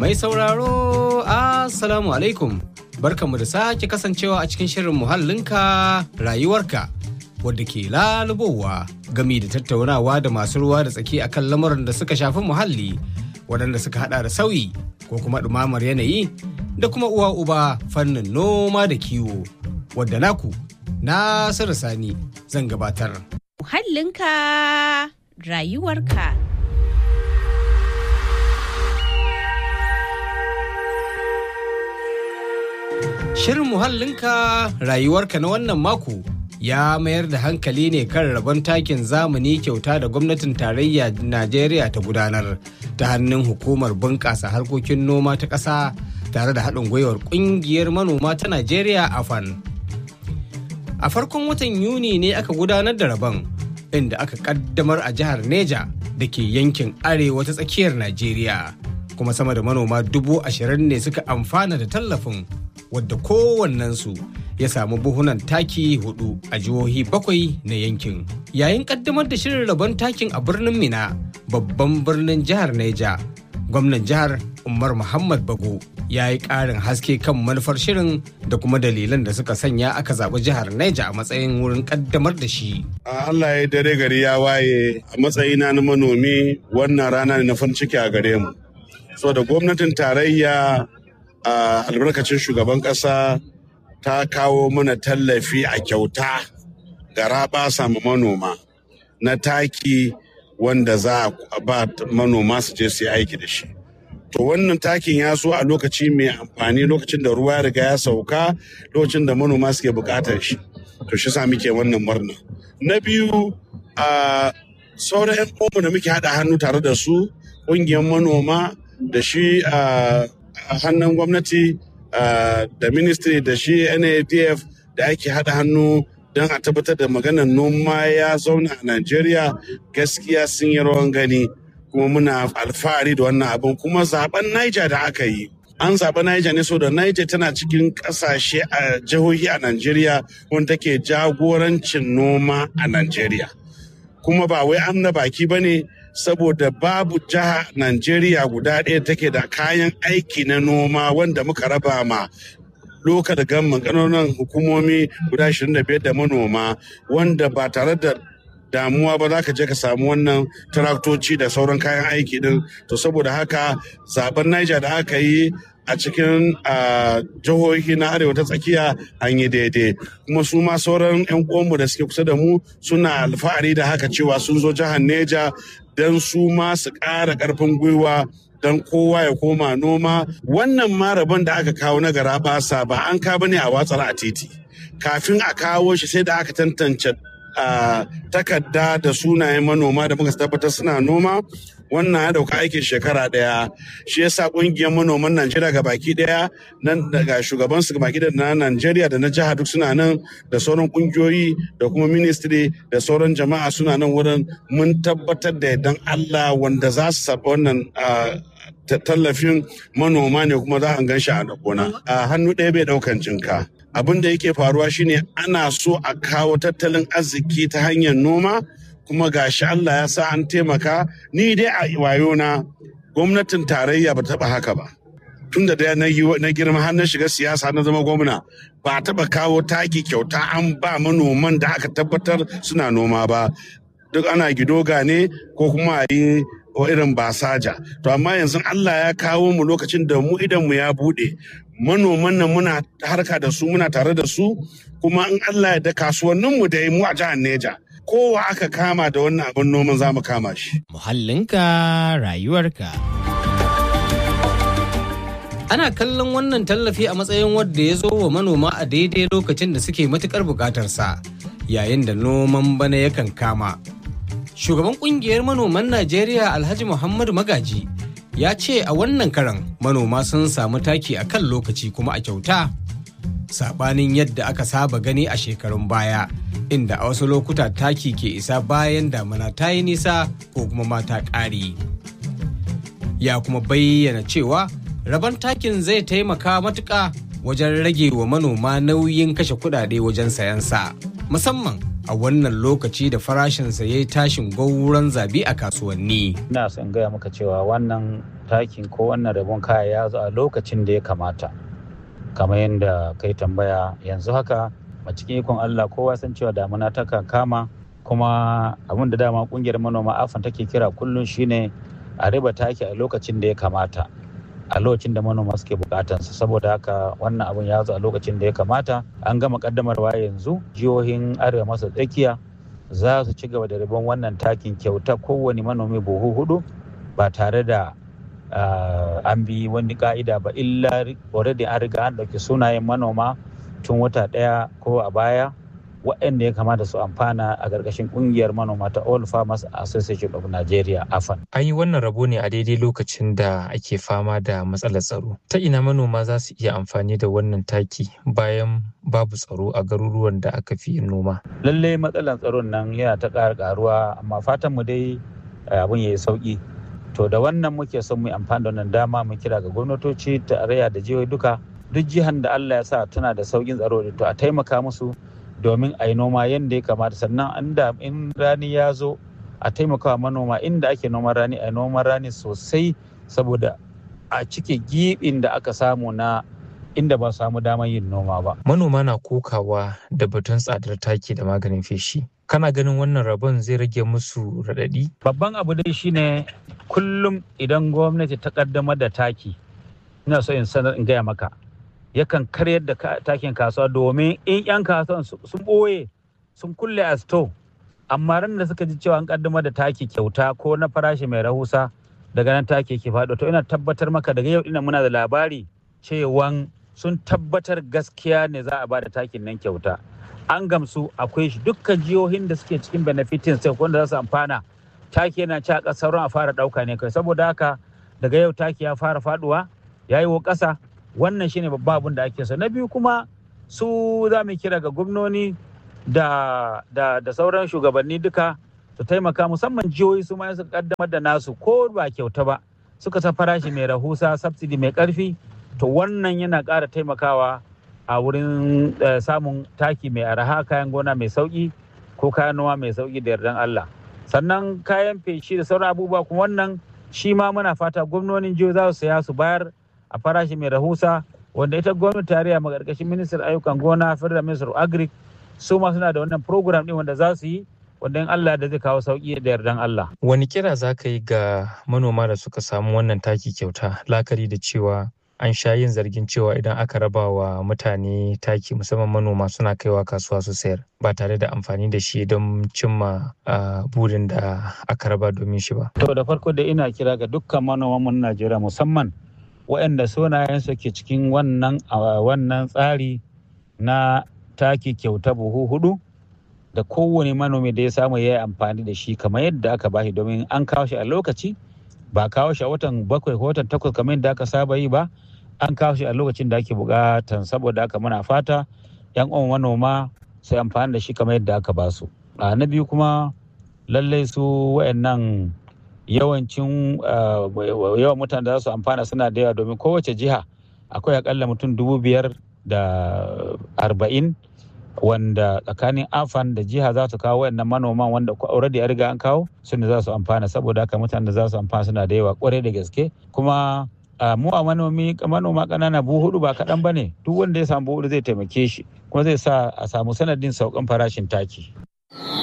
Mai sauraro, Assalamu alaikum. Barkanmu da sake kasancewa a cikin shirin muhallinka rayuwarka wadda ke lalubowa gami da tattaunawa da masu ruwa da tsaki akan lamuran da suka shafi muhalli waɗanda suka hada da sauyi ko kuma ɗumamar yanayi da kuma uwa uba fannin noma da kiwo wadda naku Nasiru Sani zan gabatar. Muhallinka rayuwarka. Shirin muhallinka rayuwarka na wannan mako ya mayar da hankali ne kan rabon takin zamani kyauta da gwamnatin tarayya Najeriya ta gudanar ta hannun hukumar bunƙasa harkokin noma ta ƙasa tare da haɗin gwiwar ƙungiyar manoma ta Najeriya AFAN. A farkon watan Yuni ne aka gudanar da rabon inda aka ƙaddamar a jihar Neja da ke yankin arewa ta tsakiyar Najeriya. Kuma sama da manoma dubu ashirin ne suka amfana da tallafin wadda kowannensu ya samu buhunan taki hudu a jihohi bakwai na yankin. Yayin kaddamar da shirin rabon takin a birnin Mina, babban birnin jihar Neja, gwamnan jihar Umar Muhammad Bago ya yi ƙarin haske kan manufar shirin da kuma dalilan da suka sanya aka zaɓi jihar Neja a matsayin wurin kaddamar da shi. Allah ya dare gari ya waye a matsayina na manomi wannan rana ne na farin ciki a gare mu. So da gwamnatin tarayya a albarkacin shugaban ƙasa ta kawo mana tallafi a kyauta ga raba samu manoma na taki wanda za a ba manoma su je su yi aiki da shi. To wannan takin ya zo a lokaci mai amfani lokacin da ruwa ya riga ya sauka lokacin da manoma suke buƙatar shi. To shi sa muke wannan murna. Na biyu a sauran 'yan da muke haɗa hannu tare da su ƙungiyar manoma da shi a a hannun gwamnati da ministry da shi nadf da ake haɗa hannu don a tabbatar da maganar noma ya zauna a najeriya gaskiya sun yi rawan gani kuma muna alfahari da wannan abin kuma zaben niger da aka yi an zaɓi niger ne so da niger tana cikin ƙasashe a jihohi a najeriya wanda take jagorancin noma a najeriya kuma ba wai an na baki ba ne saboda babu jiha Najeriya guda ɗaya take da kayan aiki na noma wanda muka raba ma lokal gamman ƙananan hukumomi guda 25 da manoma wanda ba tare da damuwa ba za ka je ka samu wannan traktoci da sauran kayan aiki din to saboda haka zaben Niger da aka yi a cikin jihohi na arewa ta tsakiya an yi daidai kuma su ma sauran 'yan uwanmu da suke kusa da mu suna alfahari da haka cewa sun zo jihar neja don su ma su ƙara ƙarfin gwiwa don kowa ya koma noma wannan marabon da aka kawo na gara basa ba an ka bane a watsar a titi kafin a kawo shi sai da aka tantance takarda da sunayen manoma da muka tabbatar suna noma wannan ya dauka aikin shekara daya shi yasa kungiyar manoman najeriya ga baki daya nan daga shugaban su baki da na najeriya da na jiha duk suna nan da sauran kungiyoyi da kuma ministry da sauran jama'a suna nan wurin mun tabbatar da yardan allah wanda za su saba wannan tallafin manoma ne kuma za a gan shi a gona a hannu ɗaya bai ɗaukan jinka abin da yake faruwa shine ana so a kawo tattalin arziki ta hanyar noma kuma gashi Allah ya sa an taimaka ni dai a wayona gwamnatin tarayya ba taɓa haka ba tun da na girma har na shiga siyasa na zama gwamna ba taɓa kawo taki kyauta an ba manoman da aka tabbatar suna noma ba duk ana gidoga ne ko kuma a yi wa irin basaja to amma yanzu Allah ya kawo mu lokacin da mu idan mu ya bude manoman nan muna harka da su muna tare da su kuma in Allah ya da kasuwannin mu da mu a jihar Neja kowa aka kama da wannan abin noman za mu kama shi Muhallinka rayuwarka. Ana kallon wannan tallafi a matsayin wadda ya zo wa manoma a daidai lokacin da suke matukar bukatarsa yayin da noman bana yakan kama. Shugaban kungiyar manoman Najeriya Alhaji Muhammadu Magaji ya ce a wannan karan manoma sun samu taki a kan lokaci kuma a kyauta. Sabanin yadda aka saba gani a shekarun baya, inda a wasu lokuta taki ke isa bayan damana ta yi nisa ko kuma mata ƙari. Ya kuma bayyana cewa rabon takin zai taimaka matuƙa wajen rage wa manoma nauyin kashe kuɗaɗe wajen sayansa, musamman a wannan lokaci da farashinsa ya yi tashin gauran zabi a kasuwanni. ina son gaya maka cewa wannan takin ko wannan rabon kaya ya zo a lokacin da ya kamata kamar yadda kai tambaya yanzu haka a cikin ikon Allah kowa san cewa damuna ta kan kama kuma abin da dama kungiyar manoma afan take kira kullum shine a riba taki a lokacin da ya kamata a lokacin da manoma suke bukatansa saboda haka wannan abin ya zo a lokacin da ya kamata an gama kaddamarwa yanzu jihohin arewa maso tsakiya za su ci gaba da ribon wannan takin kyauta kowane manomi buhu hudu ba tare da an bi wani ka'ida ba illa already an riga an ɗauki sunayen manoma tun wata ɗaya ko a baya waɗanda ya kamata su amfana a ƙarƙashin ƙungiyar manoma ta All Farmers Association of Nigeria AFAN. An yi wannan rabo ne a daidai lokacin da ake fama da matsalar tsaro. Ta ina manoma za su iya amfani da wannan taki bayan babu tsaro a garuruwan da aka fi yin noma. Lallai matsalar tsaron nan yana ta ƙara ƙaruwa amma fatan mu dai abin ya yi sauƙi. To da wannan muke son mu amfani da wannan dama mu kira ga gwamnatoci tarayya da jihohi duka duk jihar da Allah ya sa tana da sauƙin tsaro to a taimaka musu domin a yi noma yadda ya kamata sannan inda in rani ya zo a taimakawa manoma inda ake noman rani a noman rani sosai saboda a cike giɓin da aka samu na inda ba samu damar yin noma ba. Manoma na kokawa da batun tsadar taki da maganin feshi. Kana ganin wannan rabon zai rage musu raɗaɗi? Babban abu dai shine kullum idan gwamnati ta kaddamar da taki, ina so in sanar in gaya maka. yakan karyar da takin kasuwa domin in 'yan kasuwan sun ɓoye sun kulle a sto amma ran da suka ji cewa an kaddamar da taki kyauta ko na farashi mai rahusa daga nan take ke faɗo to ina tabbatar maka daga yau ina muna da labari cewan sun tabbatar gaskiya ne za a ba da takin nan kyauta an gamsu akwai shi dukkan jihohin da suke cikin benefitin sai wanda za su amfana taki yana ci a ƙasar a fara ɗauka ne kai saboda haka daga yau taki ya fara faɗuwa ya yi wa ƙasa wannan shine babban abin da ake so na biyu kuma su za mu kira ga gwamnoni da, da, da sauran shugabanni duka su taimaka musamman jihohi su ma su kaddamar da nasu ko ba kyauta ba suka sa farashi mai rahusa subsidy mai karfi to wannan yana ƙara taimakawa a wurin samun taki mai araha kayan gona mai sauki ko kayan noma mai sauki da yardan Allah sannan kayan feshi da sauran abubuwa kuma wannan shi ma muna fata gwamnonin jihohi za su saya su bayar a farashi mai rahusa wanda ita gwamnati tarayya magarkashin ministan ayyukan gona federal minister agric su ma suna da wannan program din wanda za su yi wanda in Allah da zai kawo sauki da yardan Allah. Wani kira za ka yi ga manoma da suka samu wannan taki kyauta lakari da cewa an sha yin zargin cewa idan aka raba wa mutane taki musamman manoma suna kaiwa kasuwa su sayar ba tare da amfani da shi don cimma burin da aka raba domin shi ba. To da farko da ina kira ga dukkan manoman mu Najeriya musamman waɗanda sunayensu ke cikin wannan wannan tsari na taki kyauta buhu hudu da kowane manomi da ya samu ya yi amfani da shi kamar yadda aka bashi domin an kawo shi a lokaci ba kawo shi a watan bakwai ko watan takwas kamar yadda aka saba yi ba an kawo shi a lokacin da ake bukatan saboda haka muna fata yan uwan manoma su amfani da shi kamar yadda aka ba su a na biyu kuma lallai su wayannan yawancin yawan mutane da za su amfana suna da yawa domin kowace jiha akwai akalla mutum dubu biyar da arba'in wanda tsakanin afan da jiha za su kawo wayannan manoman wanda already a riga an kawo su ne za su amfana saboda haka mutane da za su amfana suna da yawa kwarai da gaske kuma mu a manomi manoma ƙanana buhu hudu ba kaɗan ba ne duk wanda ya samu buhu zai taimake shi kuma zai sa a samu sanadin saukan farashin taki.